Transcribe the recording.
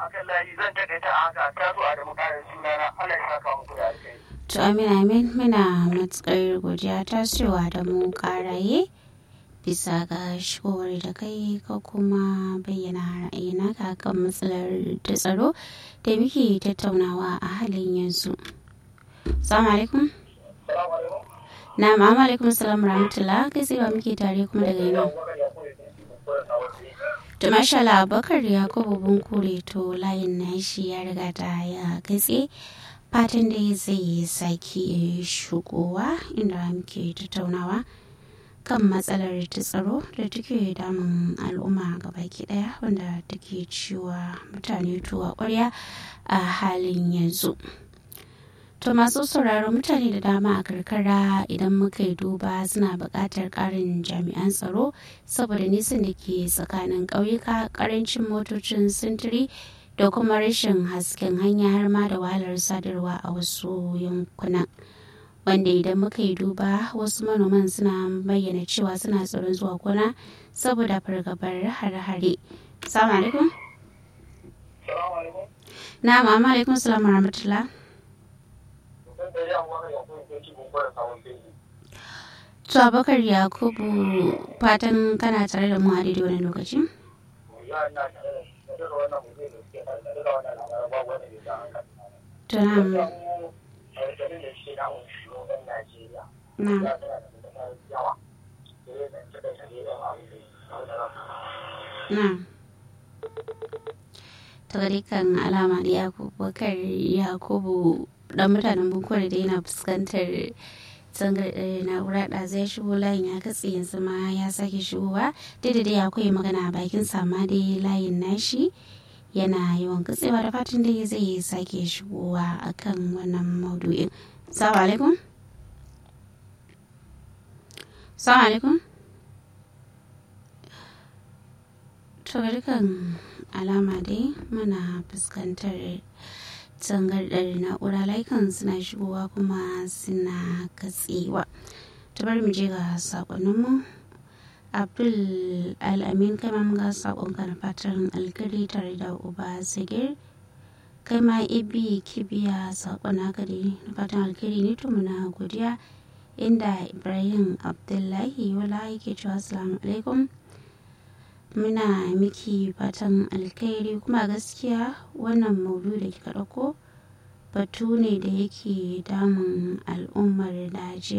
akan layi zan takaita a haka ta zo a da mukarin sunana Allah ya saka muku da alkai. To amin amin muna matsakar godiya ta cewa da mu karaye bisa ga shigowar da kai ka kuma bayyana ra'ayina kan matsalar da tsaro da muke tattaunawa a halin yanzu. Assalamu alaikum. Na ma'am alaikum salam rahmatullah kai sai ba muke tare kuma daga yana. To masha Allah Bakar Yakubu Bunkure to layin nashi ya riga ta ya katse fatan da zai sake shigowa inda muke tattaunawa kan matsalar ta tsaro da take damun al'umma gabaki daya wanda take ciwa mutane tuwa kwarya a halin yanzu. To masu sauraro mutane da dama a karkara idan muka yi duba suna buƙatar ƙarin jami'an tsaro saboda nisan da ke tsakanin ƙauyuka ƙarancin motocin sintiri da kuma rashin hasken hanya har ma da wahalar sadarwa a wasu yankunan. Wanda idan muka yi duba wasu manoman suna bayyana cewa suna tsoron zuwa gona saboda fargabar hare-hare. Salamu alaikum. Na ma'am alaikum salamu rahmatullah. To Abubakar Yakubu fatan kana tare da mu a daidai wani lokaci? To na na na ta kan alama da Yakubakar Yakubu dan mutanen bukwar da yana fuskantar zangar na'ura da zai shigo layin ya katse yanzu ma ya sake shigowa daidai dai akwai magana a bakin sama dai layin nashi yana yawan katsewa da fatan dai zai sake shigowa akan wannan maudu'in salamu alaikum salamu alaikum to dukkan alama dai muna fuskantar tangardar na'ura layukan suna shigowa kuma suna katsewa ta bar mu je ga sakonninmu abdul al'amin kai ma ga sakonka na fatan alkari tare da uba sigir kai ma ibi kibiya sakon haka dai na fatan alkari ne to muna godiya inda ibrahim abdullahi wala yake cewa assalamu alaikum muna miki fatan alkhairi kuma gaskiya wannan maudu da kika ɗauko batu ne da yake damun al'ummar najeriya